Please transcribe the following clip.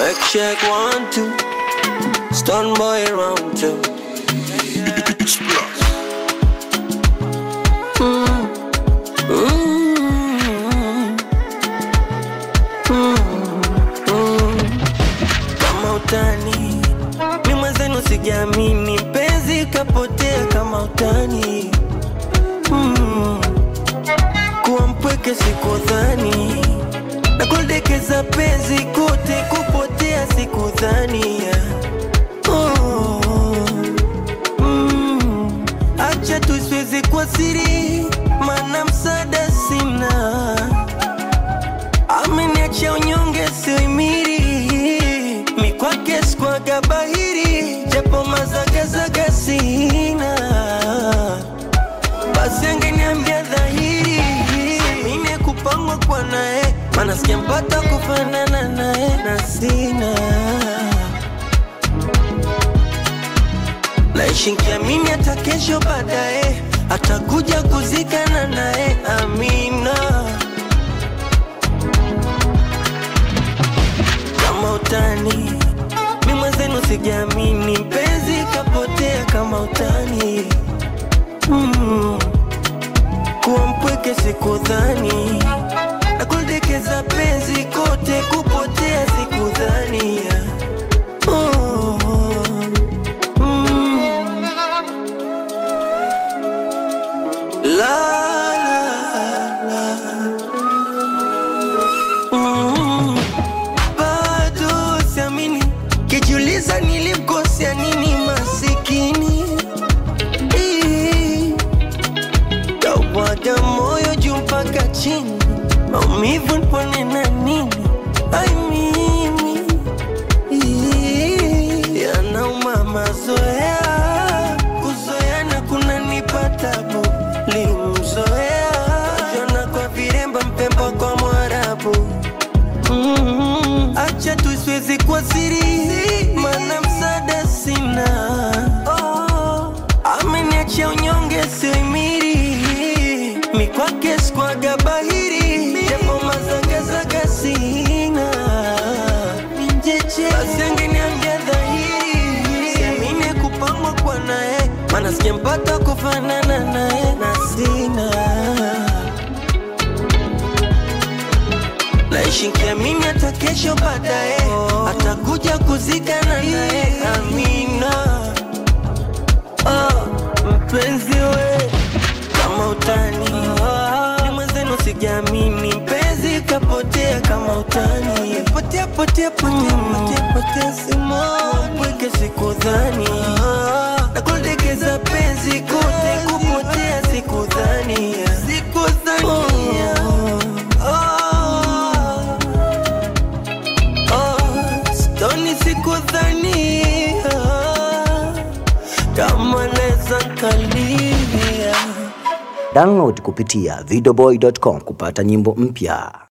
Mic check one, two. Stun boy round two. Kama utani, mi mwenzenu sijaamini, mpenzi kapotea kama utani. Mm. Kuwa mpweke sikudhani, na kuldekeza penzi kote kupotea sikudhani. Oh. Mm. Acha tu siwezi kwa siri, maana msaada sina ameniacha unyonge sioimiri mikwake skwaga bahiri japo mazagazaga sina basi angeniambia dhahiri mine kupangwa kwa naye mana sijampata kufanana naye na sina naishi nkiamini hata kesho baadaye atakuja kuzikana naye amina kama utani mi mwenzenu sijaamini mpenzi kapotea kama utani mm. kuwa mpweke sikudhani na kuldekeza penzi kote kupotea sikudhani oh. mm. la, la, la. Mm. bado siamini kijiuliza nilimkosea nini masikini Ii, kaubwaga moyo juu mpaka chini maumivu nipone na nini ai mimi Ii, yanauma mazoea kuzoeana kunanipa tabu limzoea jona kwa viremba mpemba kwa mwarabu Mm, acha tu siwezi kwa siri mana msaada sina oh, ameniacha unyonge sioimiri mikwake skwaga bahiri japo mazagazaga sina basi angeniambia dhahiri siamine kupangwa kwa naye mana sijampata kufanana naye na sina naishi nkiamini hata kesho baadaye atakuja kuzikana naye amina oh, mpenzi we kama utani ni mwenzenu sijaamini mpenzi kapotea kama utani potea potea potea potea potea simo pweke sikudhani na kuldekeza penzi kote kupotea sikudhani sikudhani oh. Oh, stoni sikudhania kama neza nkalia Download kupitia videoboy.com kupata nyimbo mpya.